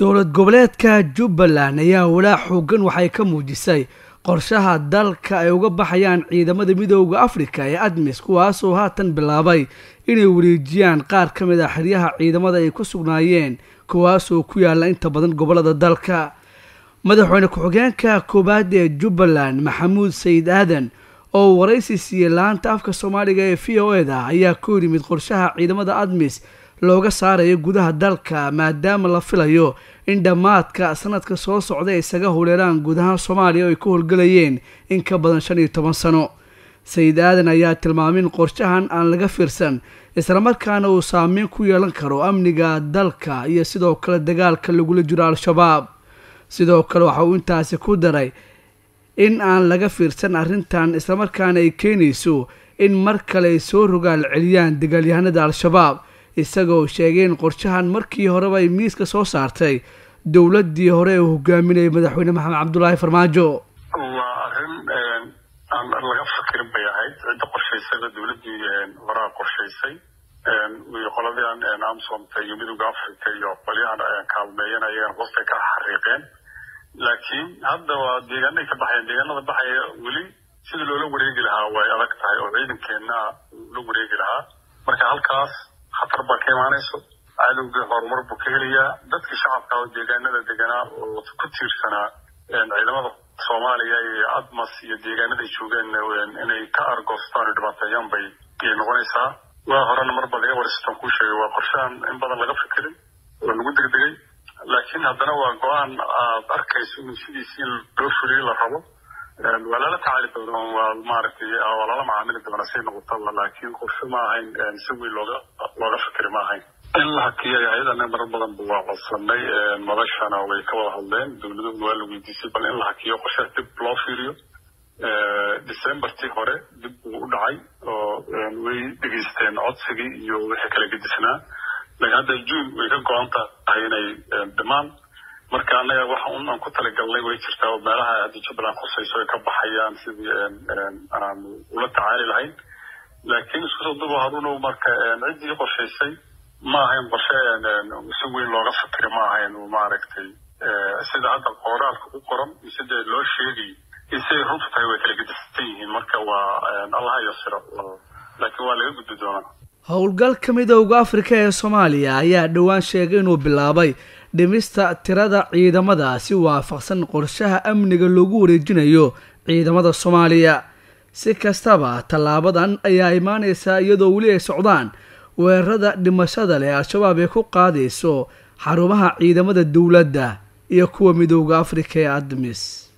dowlad goboleedka jubbaland ayaa walaac xoogan waxay ka muujisay qorshaha dalka ay uga baxayaan ciidamada midooda afrika ee admis kuwaasoo haatan bilaabay inay wareejiyaan qaar ka mid a xeryaha ciidamada ay ku sugnaayeen kuwaasoo ku yaalla inta badan gobolada dalka madaxweyne ku-xigeenka koowaad ee jubbaland maxamuud sayid aadan oo waraysi siiyey laanta afka soomaaliga ee v o e da ayaa ku yimid qorshaha ciidamada admis looga saarayo gudaha dalka maadaama la filayo in dhammaadka sanadka soo socda ay isaga huleeraan guud ahaan soomaaliya oo ay ku howlgelayeen in ka badan shan iyo toban sano sayid aadan ayaa tilmaamay in qorshahan aan laga fiirsan islamarkaana uu saameyn ku yeelan karo amniga dalka iyo sidoo kale dagaalka lagula jiro al-shabaab sidoo kale waxa uu intaasi ku daray in aan laga fiirsan arrintan islamarkaana ay keenayso in mar kale ay soo rogaal celiyaan dagaalyahanada al-shabaab isagoo sheegay in qorshahan markii horeba ay miiska soo saartay dowladii hore uu hogaaminayay madaxweyne maxamed cabdulaahi farmaajo waa arrin aan laga fakirin bay ahayd cidda qorshaysayba dowladdii horaa qorshaysay qoladii amsomta iyo midooda africa iyo qolyahan kaalmeeyan ayaan hoostay ka xariiqeen laakiin hadda waa deegaanay ka baxayaan deegaanada baxaya weli sidii loola wareegi lahaa way adag tahay oo ciidankeenna la wareegi lahaa marka halkaas khatar baa ka imaanayso cadowgii horumar buu ka helayaa dadkii shacabka oo deegaanada deganaa oo ku tiirsanaa ciidamada soomaaliya iyo admas iyo deegaanada ay joogeen inay ka argoostaan oo dhibaateeyaan bay ayay noqonaysaa waa horena mar bad ewariston kuu sheegay waa qorshahan in badan laga fikirin oo lagu degdegay laakiin haddana waa go-aan aad arkayso in sidiisi in loo fuliyo la rabo waa lala tacaali doona waa maaragtay waa lala macaamili doona say noqotaba laakiin qorshe ma ahayn si weyn looga looga fikri ma ahayn in la hakiyay ayadana marar badanba waa codsanay madashana way ka wada hadleen dowladuhu waa la weydiisay bal in la hakiyo qorshaha dib loo fiiriyo decembertii hore dib buu u dhacay oo way dhegeysteen codsigii iyo wixii kala gedisnaa laakiin hadda june way ka go-an tahay inay dhimaan marka annaga waxa un aan ku talagalnay way jirtaa oo meelaha hadda jubbaland khusayso ay ka baxayaan sidii aanu ula tacaali lahayn laakiin isku soo duba harunow marka ciddii qorshaysay ma ahayn qorshe si weyn looga fikiri ma ahayn maaragtay sida hadda qoraalka ku qoran iyo sida loo sheegay iyo siday runtu tahay way kala gedisan yihiin marka waa allaha yasiro laakiin waa laga gudbi doonaa howlgalka midooda afrika ee soomaaliya ayaa dhowaan sheegay inuu bilaabay dhimista tirada ciidamada si waafaqsan qorshaha amniga loogu wareejinayo ciidamada soomaaliya si kastaba tallaabadan ayaa imaaneysaa iyadoo weli ay socdaan weerarada dhimashada leh al-shabaab ee ku qaadayso xarumaha ciidamada dowladda iyo kuwa midooda afrika ee admis